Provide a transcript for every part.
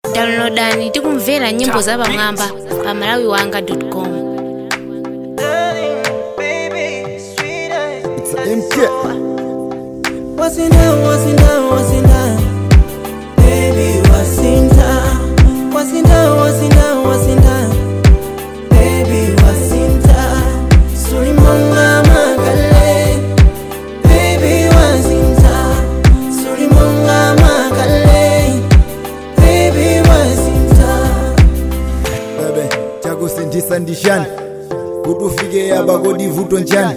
downloadani tikumvera nyimbo za pamwamba pa malawi wanga com It's a MK. wasinda wasinda wasinda baby wasinda wasinda wasinda wasinda baby wasinda sulimonga makale baby wasinda sulimonga makale baby wasinda Bebe, chakusindisa ndishani kuti ufike yaba kodi vuto njani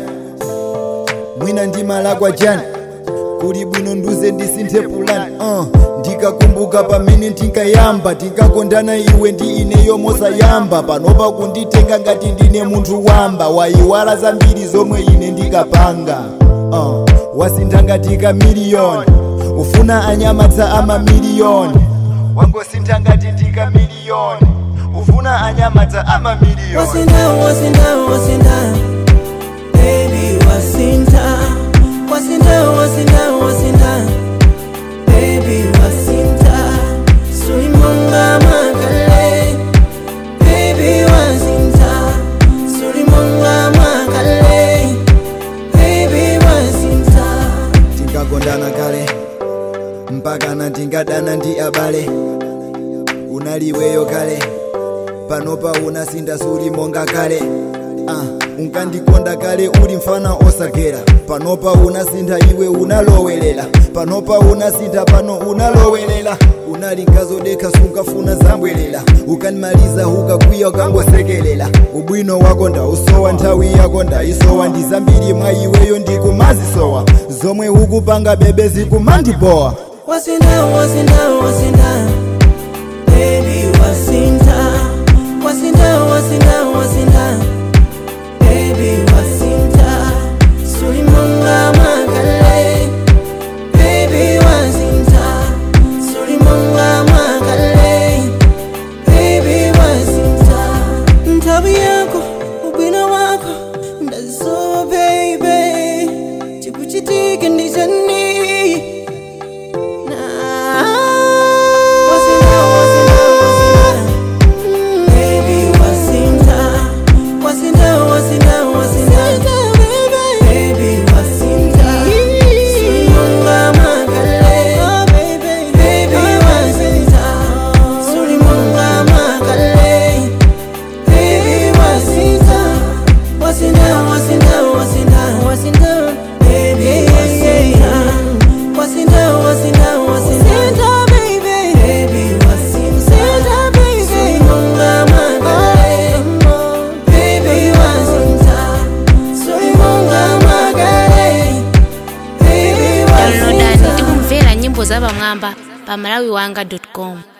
mwina ndimalakwa jani kuli bwino nduze ndisinthe pulani uh. ndikakumbuka pamene tinkayamba tinkakondana iwe ndi ineyo mosayamba panopa kunditenga ngati ndine munthu wamba wayiwala zambiri zomwe ine ndikapanga uh. wasintha ngati kamiliyoni ufuna anyamadza amamiliyoni wangosintha ngati ndikamiliyoni ufuna anyamadza amamiliyoni wasinda wasinda wasinda baby wasinda wasinda wasinda wasinda baby wasinda sulimonga makale baby wasinda sulimonga makale baby wasinda tinkakondana kale mpakana tingadana ndi abale unaliweyo kale panopa unasinda suli monga kale uh, unkandikonda kale uli mfana osagera panopa unasintha iwe unalowelela panopa unasintha pano unalowelela unali nkazodekha sunkafuna zambwelela ukanimaliza ukakwiya ukangosekelela ubwino wako ndausowa nthawi yako ndaisowa ndi zambiri mwa iweyo ndikumazisowa zomwe ukupanga bebe zikumandibowa wasinda wasinda wasinda baby wasinda wasinda wasinda wasinda baby wasinda sulimonga makale baby wasinda sulimonga makale baby wasinda nthawi yako ubwino wako ndazisowa baby chikuchitike ndichani Baby, wasinda, wasinda, wasinda, wasinda, baby, baby, wasinda, baby, sulimonga magale, baby, wasinda, sulimonga magale, baby, downloadani wasinda. tikumvera nyimbo za pamwamba pa malawi wanga com